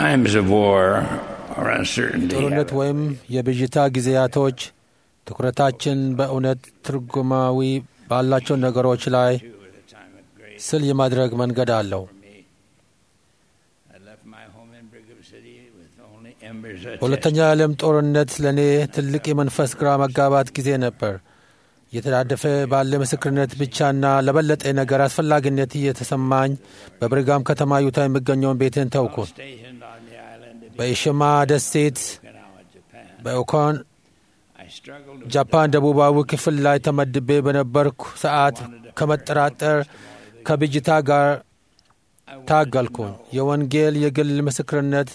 times of war or uncertainty, ጦርነት have ወይም የብዥታ ጊዜያቶች ትኩረታችን በእውነት ትርጉማዊ ባላቸው ነገሮች ላይ too at a time of great ስል የማድረግ መንገድ አለው። for me. I left my home in Brigham City with only embers of በሁለተኛው የዓለም ጦርነት ለእኔ ትልቅ የመንፈስ ግራ መጋባት ጊዜ ነበር። እየተዳደፈ ባለ ምስክርነት ብቻና ለበለጠ ነገር አስፈላጊነት እየተሰማኝ በብርጋም ከተማ ዩታ የሚገኘውን ቤትን ተውኩት። stationed on the island of በኢሽማ ደሴት Okinawa, Japan. በኦኮን I struggled with ጃፓን ደቡባዊ ክፍል ላይ ተመድቤ በነበርኩ ሰዓት ከመጠራጠር ከብጅታ ጋር I wanted ታገልኩኝ። to know የወንጌል የግል ምስክርነት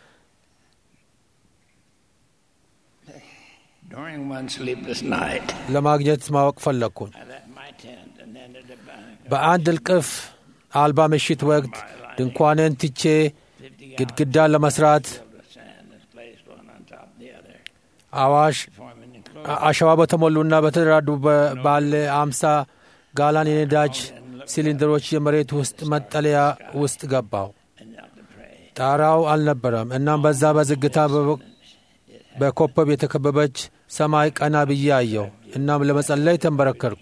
During one sleepless night, ለማግኘት ማወቅ ፈለግኩኝ። I left my tent and ended up on በአንድ እልቅፍ አልባ ምሽት ወቅት ድንኳንን ትቼ 50 ግድግዳ ለመስራት filled with sand and placed one on top of the other, አዋሽ forming አ- አሸዋ በተሞሉና በተደራዱ በ- ባለ አምሳ ጋላን የነዳጅ ሲሊንደሮች የመሬት ውስጥ መጠለያ ውስጥ ገባው። and knelt to pray. ጣራው አልነበረም። እናም በዛ በዝግታ በ- በኮከብ የተከበበች ሰማይ ቀና ብዬ አየው። እናም ለመጸለይ ተንበረከርኩ።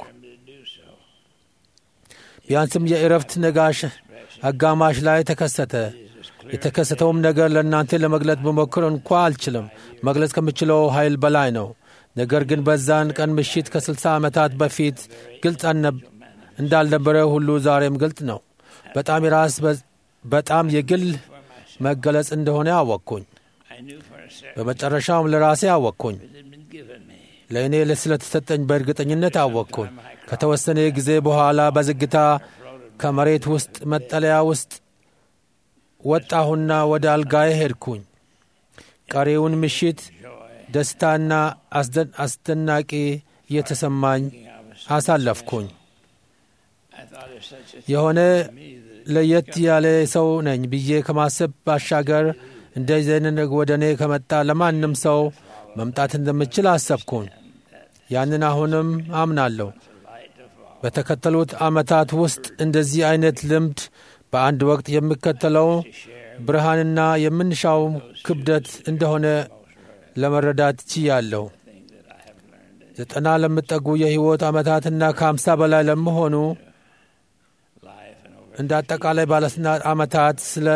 ቢያንስም የእረፍት ነጋሽ አጋማሽ ላይ ተከሰተ። የተከሰተውም ነገር ለእናንተ ለመግለጥ ብሞክር እንኳ አልችልም። መግለጽ ከምችለው ኃይል በላይ ነው። ነገር ግን በዛን ቀን ምሽት ከ60 ዓመታት በፊት ግልጽ አልነብ- እንዳልነበረ ሁሉ ዛሬም ግልጽ ነው። በጣም የራስ በ- በጣም የግል መገለጽ እንደሆነ አወቅኩኝ። I knew for a certain በመጨረሻውም ለራሴ አወቅኩኝ። it had been given me. ለእኔ ስለተሰጠኝ በእርግጠኝነት አወቅኩኝ። ከተወሰነ ጊዜ በኋላ በዝግታ ከመሬት ውስጥ መጠለያ ውስጥ ወጣሁና ወደ አልጋዬ ሄድኩኝ። ቀሪውን ምሽት ደስታና አስደ- አስደናቂ እየተሰማኝ አሳለፍኩኝ። I thought of such a የሆነ ለየት ያለ ሰው ነኝ ብዬ ከማሰብ ባሻገር እንደዚህ አይነት ወደ እኔ ከመጣ ለማንም ሰው መምጣት እንደምችል አሰብኩኝ። ያንን አሁንም አምናለሁ። በተከተሉት ዓመታት ውስጥ እንደዚህ አይነት ልምድ በአንድ ወቅት የሚከተለው ብርሃንና የምንሻው ክብደት እንደሆነ ለመረዳት ችያለሁ። ዘጠና ለሚጠጉ የሕይወት ዓመታትና ከአምሳ በላይ ለሚሆኑ life and over እንደ አጠቃላይ ባለስልጣናት ዓመታት ስለ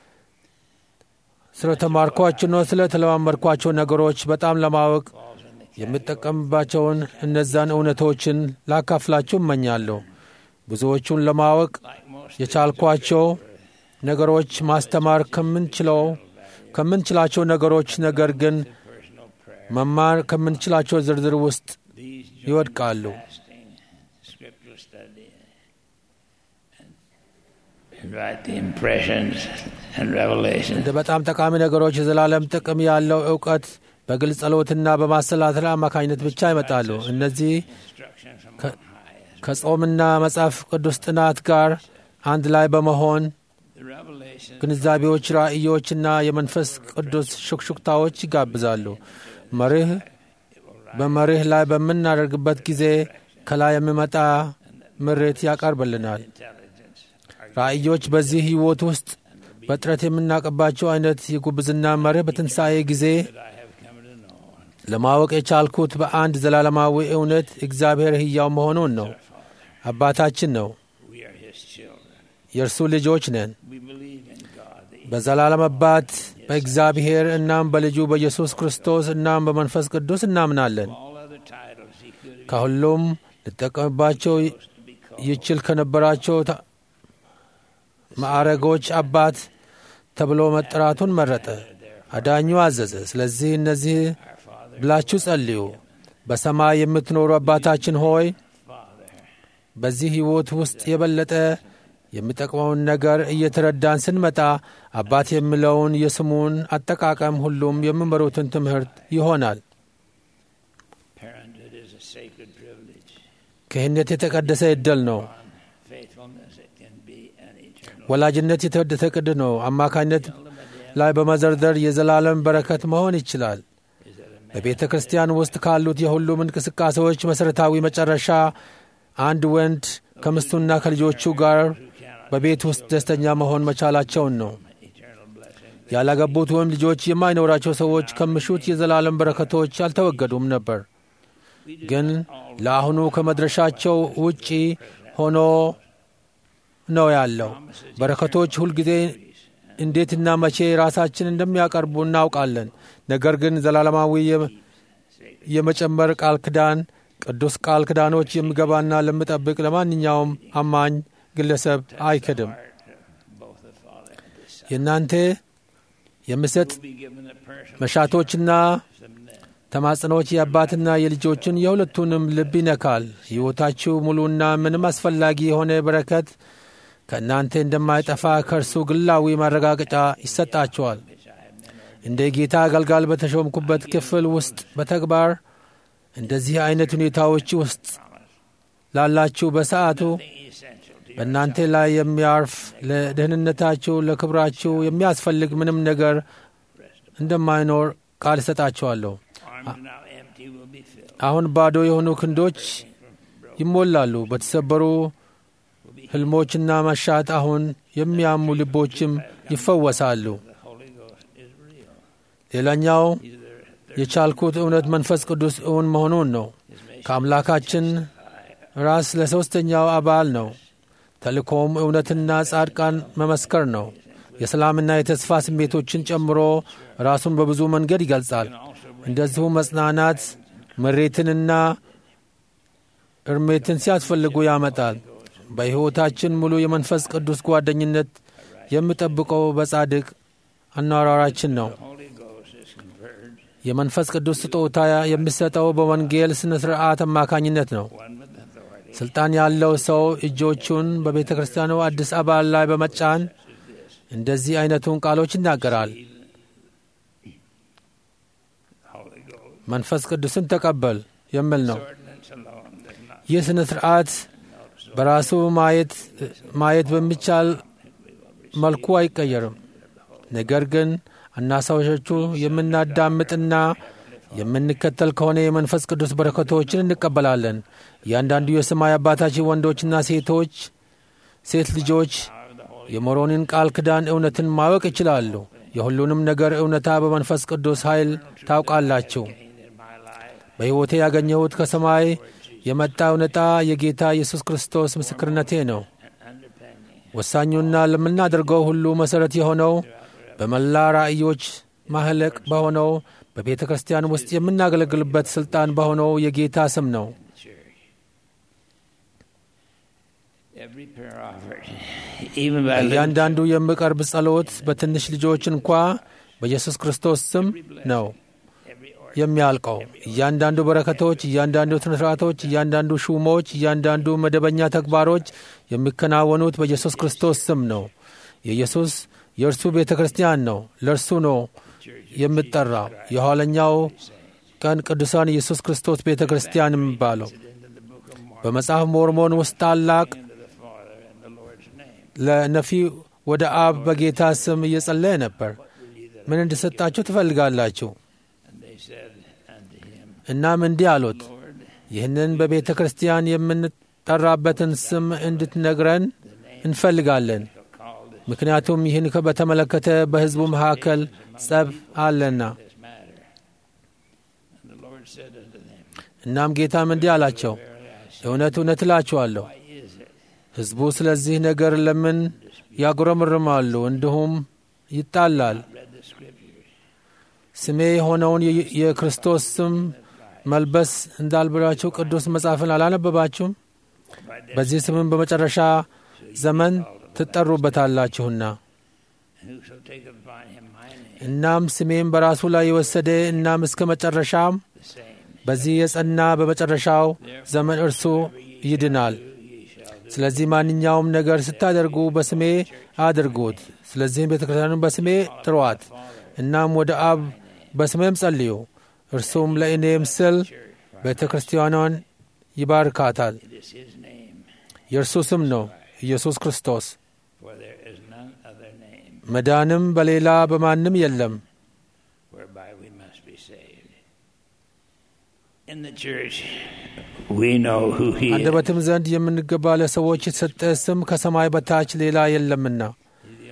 ስለ ተማርኳቸውና ስለ ተለማመድኳቸው ነገሮች በጣም ለማወቅ የምጠቀምባቸውን እነዛን እውነቶችን ላካፍላችሁ እመኛለሁ። ብዙዎቹን ለማወቅ like most የቻልኳቸው ነገሮች ማስተማር ከምንችለው ከምንችላቸው ነገሮች ነገር ግን personal prayer. መማር ከምንችላቸው ዝርዝር ውስጥ These join ይወድቃሉ። fasting, scriptural study, and write the impressions and revelations. እንደ በጣም ጠቃሚ ነገሮች የዘላለም ጥቅም ያለው እውቀት በግልጽ ጸሎትና በማሰላተል አማካኝነት ብቻ ይመጣሉ። እነዚህ Instruction from Ka- on high. ከጾምና መጽሐፍ ቅዱስ ጥናት ጋር አንድ ላይ በመሆን The revelation ግንዛቤዎች፣ ራእዮችና የመንፈስ ቅዱስ ሹክሹክታዎች ይጋብዛሉ። መርህ በመርህ ላይ በምናደርግበት ጊዜ ከላይ የሚመጣ ምሬት ያቀርብልናል። intelligence are ራእዮች በዚህ ሕይወት ውስጥ በጥረት የምናውቅባቸው አይነት የጉብዝና መርህ በትንሣኤ ጊዜ that I have come to know. ለማወቅ የቻልኩት በአንድ ዘላለማዊ እውነት እግዚአብሔር ሕያው መሆኑን ነው። አባታችን ነው። We are His children. የእርሱ ልጆች ነን። We believe in God. the በዘላለም አባት በእግዚአብሔር እናም በልጁ በኢየሱስ ክርስቶስ እናም በመንፈስ ቅዱስ እናምናለን። all other titles He could have ከሁሉም ልጠቀምባቸው used to be called. ይችል ከነበራቸው ታ- ማዕረጎች አባት ተብሎ መጠራቱን መረጠ። አዳኙ አዘዘ። ስለዚህ እነዚህ Our Father, ብላችሁ ጸልዩ። በሰማይ የምትኖሩ አባታችን ሆይ Father, በዚህ ሕይወት ውስጥ የበለጠ የሚጠቅመውን ነገር እየተረዳን ስንመጣ አባት የሚለውን የስሙን አጠቃቀም ሁሉም የሚመሩትን ትምህርት ይሆናል። parenthood is a sacred privilege. ክህነት የተቀደሰ ዕድል ነው። On faithfulness, it can be an eternal. ወላጅነት የተወደሰ ቅድ ነው። አማካኝነት ላይ በመዘርዘር የዘላለም በረከት መሆን ይችላል። Is that a man በቤተ ክርስቲያን ውስጥ ካሉት የሁሉም እንቅስቃሴዎች መሠረታዊ መጨረሻ አንድ ወንድ ከምስቱና ከልጆቹ ጋር who cannot በቤት ውስጥ ደስተኛ መሆን መቻላቸውን ነው። eternal blessing? ያላገቡት ወይም ልጆች የማይኖራቸው ሰዎች ከምሹት የዘላለም በረከቶች አልተወገዱም ነበር። ግን ለአሁኑ ከመድረሻቸው ውጪ ሆኖ ነው ያለው። በረከቶች ሁልጊዜ እንዴትና መቼ ራሳችን እንደሚያቀርቡ እናውቃለን። ነገር ግን ዘላለማዊ የመጨመር ቃል ክዳን ቅዱስ ቃል ክዳኖች የሚገባና ለሚጠብቅ ለማንኛውም አማኝ ግለሰብ አይክድም። የእናንተ የምሰጥ መሻቶችና ተማጽኖች የአባትና የልጆችን የሁለቱንም ልብ ይነካል። ሕይወታችሁ ሙሉና ምንም አስፈላጊ የሆነ በረከት ከእናንተ እንደማይጠፋ ከእርሱ ግላዊ ማረጋገጫ ይሰጣችኋል። እንደ ጌታ አገልጋል በተሾምኩበት ክፍል ውስጥ በተግባር እንደዚህ አይነት ሁኔታዎች ውስጥ ላላችሁ በሰዓቱ በእናንተ ላይ የሚያርፍ ለደህንነታችሁ፣ ለክብራችሁ የሚያስፈልግ ምንም ነገር እንደማይኖር ቃል እሰጣችኋለሁ። አሁን ባዶ የሆኑ ክንዶች ይሞላሉ። በተሰበሩ ሕልሞችና መሻት አሁን የሚያሙ ልቦችም ይፈወሳሉ። ሌላኛው የቻልኩት እውነት መንፈስ ቅዱስ እውን መሆኑን ነው። ከአምላካችን ራስ ለሦስተኛው አባል ነው። ተልእኮም እውነትና ጻድቃን መመስከር ነው። የሰላምና የተስፋ ስሜቶችን ጨምሮ ራሱን በብዙ መንገድ ይገልጻል። እንደዚሁም መጽናናት፣ ምሬትንና እርሜትን ሲያስፈልጉ ያመጣል። በሕይወታችን ሙሉ የመንፈስ ቅዱስ ጓደኝነት የሚጠብቀው በጻድቅ አኗሯራችን ነው። የመንፈስ ቅዱስ ስጦታ የሚሰጠው በወንጌል ሥነ ሥርዓት አማካኝነት ነው። ሥልጣን ያለው ሰው እጆቹን በቤተ ክርስቲያኑ አዲስ አባል ላይ በመጫን እንደዚህ አይነቱን ቃሎች ይናገራል። መንፈስ ቅዱስን ተቀበል የሚል ነው። ይህ ሥነ ሥርዓት በራሱ ማየት በሚቻል መልኩ አይቀየርም። ነገር ግን አናሳሾቹ የምናዳምጥና የምንከተል ከሆነ የመንፈስ ቅዱስ በረከቶችን እንቀበላለን። እያንዳንዱ የሰማይ አባታችን ወንዶችና ሴቶች ሴት ልጆች የሞሮንን ቃል ክዳን እውነትን ማወቅ ይችላሉ። የሁሉንም ነገር እውነታ በመንፈስ ቅዱስ ኃይል ታውቃላችሁ። በሕይወቴ ያገኘሁት ከሰማይ የመጣ እውነታ የጌታ ኢየሱስ ክርስቶስ ምስክርነቴ ነው። ወሳኙና ለምናደርገው ሁሉ መሠረት የሆነው በመላ ራእዮች ማህለቅ በሆነው በቤተ ክርስቲያን ውስጥ የምናገለግልበት ሥልጣን በሆነው የጌታ ስም ነው። እያንዳንዱ የሚቀርብ ጸሎት በትንሽ ልጆች እንኳ በኢየሱስ ክርስቶስ ስም ነው የሚያልቀው። እያንዳንዱ በረከቶች፣ እያንዳንዱ ስነስርዓቶች፣ እያንዳንዱ ሹሞች፣ እያንዳንዱ መደበኛ ተግባሮች የሚከናወኑት በኢየሱስ ክርስቶስ ስም ነው። የኢየሱስ የእርሱ ቤተ ክርስቲያን ነው። ለእርሱ ነው የምጠራው። የኋለኛው ቀን ቅዱሳን ኢየሱስ ክርስቶስ ቤተ ክርስቲያን የሚባለው በመጽሐፍ ሞርሞን ውስጥ ታላቅ ለነፊ ወደ አብ በጌታ ስም እየጸለየ ነበር። ምን እንድሰጣችሁ ትፈልጋላችሁ? እናም እንዲህ አሉት፣ ይህንን በቤተ ክርስቲያን የምንጠራበትን ስም እንድትነግረን እንፈልጋለን። ምክንያቱም ይህን በተመለከተ በሕዝቡ መካከል ጸብ አለና። እናም ጌታም እንዲህ አላቸው፣ እውነት እውነት እላችኋለሁ ሕዝቡ ስለዚህ ነገር ለምን ያጉረምርማሉ? እንዲሁም ይጣላል። ስሜ የሆነውን የክርስቶስ ስም መልበስ እንዳልብላችሁ ቅዱስ መጽሐፍን አላነበባችሁም? በዚህ ስምም በመጨረሻ ዘመን ትጠሩበታላችሁና። እናም ስሜም በራሱ ላይ የወሰደ እናም እስከ መጨረሻም በዚህ የጸና በመጨረሻው ዘመን እርሱ ይድናል። ስለዚህ ማንኛውም ነገር ስታደርጉ በስሜ አድርጉት። ስለዚህም ቤተ ክርስቲያኑን በስሜ ጥሯት። እናም ወደ አብ በስሜም ጸልዩ። እርሱም ለእኔም ስል ቤተ ክርስቲያኗን ይባርካታል። የእርሱ ስም ነው ኢየሱስ ክርስቶስ። መዳንም በሌላ በማንም የለም። አንደበትም ዘንድ የምንገባ ለሰዎች የተሰጠ ስም ከሰማይ በታች ሌላ የለምና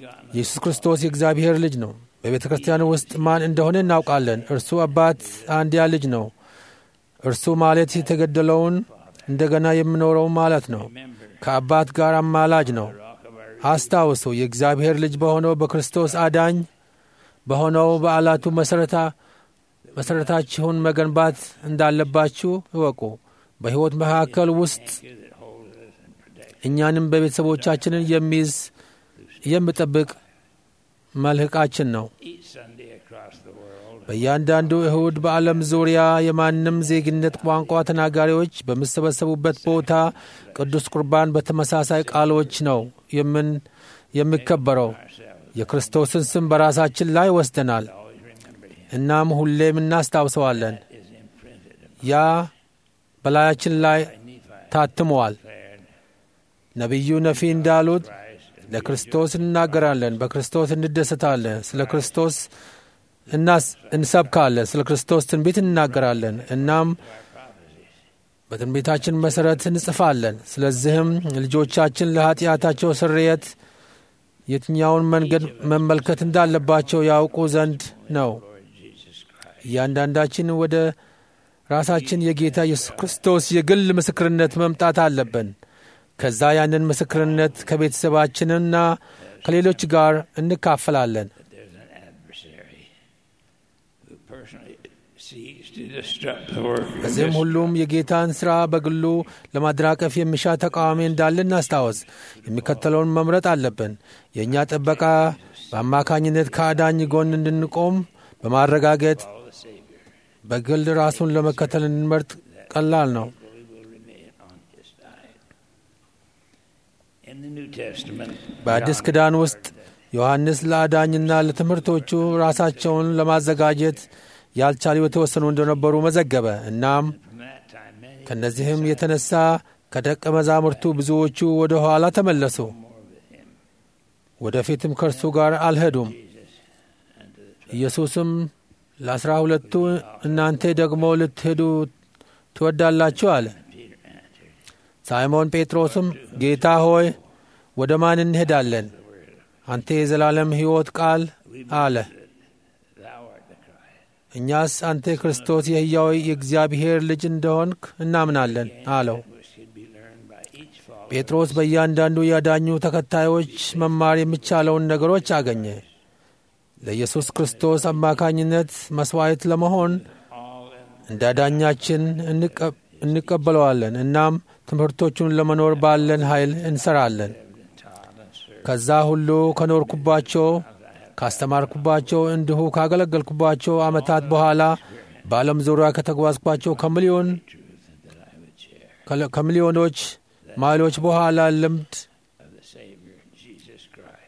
begotten ኢየሱስ ክርስቶስ የእግዚአብሔር ልጅ ነው። በቤተ ክርስቲያን ውስጥ ማን እንደሆነ እናውቃለን። እርሱ አባት አንድያ ልጅ ነው። እርሱ ማለት የተገደለውን እንደገና የምኖረው ማለት ነው። member, ከአባት ጋር አማላጅ ነው። rock of our አስታውሱ የእግዚአብሔር ልጅ በሆነው በክርስቶስ አዳኝ በሆነው በዓላቱ መሠረታ መሠረታችሁን መገንባት እንዳለባችሁ እወቁ። በሕይወት መካከል ውስጥ anchor that holds us and protects እኛንም በቤተሰቦቻችንን የሚይዝ የሚጠብቅ መልህቃችን ነው። each Sunday across the world. በእያንዳንዱ እሁድ በዓለም ዙሪያ የማንም ዜግነት ቋንቋ ተናጋሪዎች በሚሰበሰቡበት ቦታ ቅዱስ ቁርባን በተመሳሳይ ቃሎች ነው የምን የሚከበረው። Ourselves የክርስቶስን ስም በራሳችን ላይ ወስደናል። always remember Him. እናም ሁሌም እናስታውሰዋለን። Is imprinted ያ በላያችን ላይ by Nephi ታትመዋል። declared ነቢዩ ነፊ እንዳሉት Christ and ለክርስቶስ እንናገራለን፣ በክርስቶስ እንደሰታለን፣ ስለ ክርስቶስ እናስ እንሰብካለን፣ ስለ ክርስቶስ ትንቢት እንናገራለን። እናም በትንቢታችን መሠረት እንጽፋለን። ስለዚህም ልጆቻችን ለኃጢአታቸው ስርየት የትኛውን መንገድ መመልከት እንዳለባቸው ያውቁ ዘንድ ነው። Lord Jesus Christ. እያንዳንዳችን ወደ ራሳችን የጌታ ኢየሱስ ክርስቶስ የግል ምስክርነት መምጣት አለብን። ከዛ ያንን ምስክርነት ከቤተሰባችንና ከሌሎች ጋር እንካፈላለን። that there's an adversary who personally seeks to disrupt the work of በዚህም this ሁሉም የጌታን ሥራ በግሉ ለማደናቀፍ የሚሻ ተቃዋሚ እንዳለ እናስታወስ። የሚከተለውን መምረጥ አለብን። የእኛ ጥበቃ በአማካኝነት ከአዳኝ ጎን እንድንቆም በማረጋገጥ follow the Savior. በግል ራሱን ለመከተል እንድንመርጥ ቀላል ነው። We will remain on His side. In the New Testament, በአዲስ John ኪዳን ውስጥ ዮሐንስ ለአዳኝና ለትምህርቶቹ ራሳቸውን ለማዘጋጀት ያልቻሉ የተወሰኑ እንደነበሩ መዘገበ። እናም from that time many ከእነዚህም የተነሳ ከደቀ መዛሙርቱ ብዙዎቹ ወደ ኋላ ተመለሱ። more with Him. ወደፊትም ከእርሱ ጋር አልሄዱም። Jesus and to the ኢየሱስም ለአስራ ሁለቱ እናንተ ደግሞ ልትሄዱ ትወዳላችሁ አለ። Peter answered, ሳይሞን ጴጥሮስም ጌታ ሆይ ወደ ማን እንሄዳለን? አንተ የዘላለም ሕይወት ቃል አለ። Thou art the Christ. እኛስ አንተ ክርስቶስ የሕያው የእግዚአብሔር ልጅ እንደሆንክ እናምናለን አለው። Which could be learned by each follower. ጴጥሮስ በእያንዳንዱ ያዳኙ ተከታዮች መማር የሚቻለውን ነገሮች አገኘ። ለኢየሱስ ክርስቶስ አማካኝነት መሥዋዕት ለመሆን All in እንደ አዳኛችን እንቀ- እንቀበለዋለን። እናም ትምህርቶቹን ለመኖር ባለን ኃይል እንሰራለን። taught and served. ከዛ ሁሉ ከኖርኩባቸው ካስተማርኩባቸው እንዲሁ ካገለገልኩባቸው ዓመታት በኋላ በዓለም ዙሪያ ከተጓዝኳቸው ከሚሊዮን that I would share ከለ- ከሚሊዮኖች ማይሎች በኋላ ልምድ of the Savior, Jesus Christ.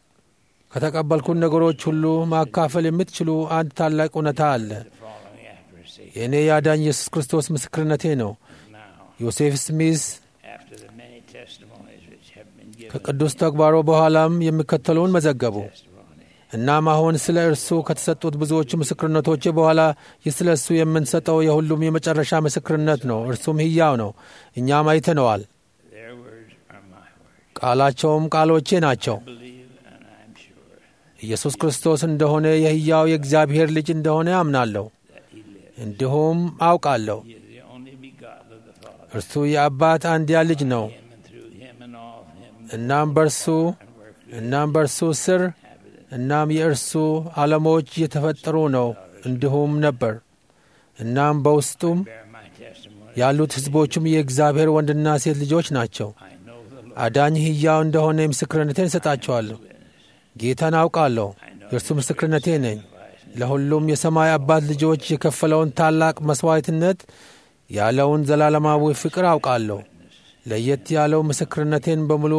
ከተቀበልኩት ነገሮች ሁሉ ማካፈል የምትችሉ አንድ ታላቅ እውነታ አለ። Following after a Savior. የእኔ የአዳኝ ኢየሱስ ክርስቶስ ምስክርነቴ ነው። Now, ዮሴፍ ስሚዝ after the many testimonies which have been given, ከቅዱስ ተግባሮ በኋላም የሚከተለውን መዘገቡ። testimony እናም አሁን ስለ እርሱ ከተሰጡት ብዙዎቹ ምስክርነቶች በኋላ ይህ ስለ እሱ የምንሰጠው የሁሉም የመጨረሻ ምስክርነት ነው። እርሱም ሕያው ነው። እኛም አይተነዋል። Their words are my words. ቃላቸውም ቃሎቼ ናቸው። Believe, and I'm sure ኢየሱስ ክርስቶስ እንደሆነ የሕያው የእግዚአብሔር ልጅ እንደሆነ አምናለሁ፣ that He lives. እንዲሁም አውቃለሁ። He is the only begotten of the Father. እርሱ የአባት አንድያ ልጅ ነው። Him and through Him and all of Him እናም በእርሱ and work እናም በእርሱ ስር inhabited. እናም የእርሱ ዓለሞች የተፈጠሩ ነው እንዲሁም ነበር። እናም በውስጡም Bear my testimony. ያሉት ሕዝቦቹም የእግዚአብሔር ወንድና ሴት ልጆች ናቸው። I know the Lord. አዳኝ ሕያው እንደሆነ ምስክርነቴን እሰጣቸዋለሁ። ጌታን አውቃለሁ፣ የእርሱ ምስክርነቴ ነኝ። ለሁሉም የሰማይ አባት ልጆች የከፈለውን ታላቅ መሥዋዕትነት ያለውን ዘላለማዊ ፍቅር አውቃለሁ። ለየት ያለው ምስክርነቴን በሙሉ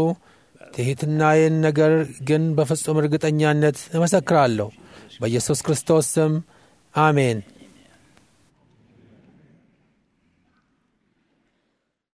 ትሕትናዬን ነገር ግን በፍጹም እርግጠኛነት እመሰክራለሁ። በኢየሱስ ክርስቶስ ስም አሜን።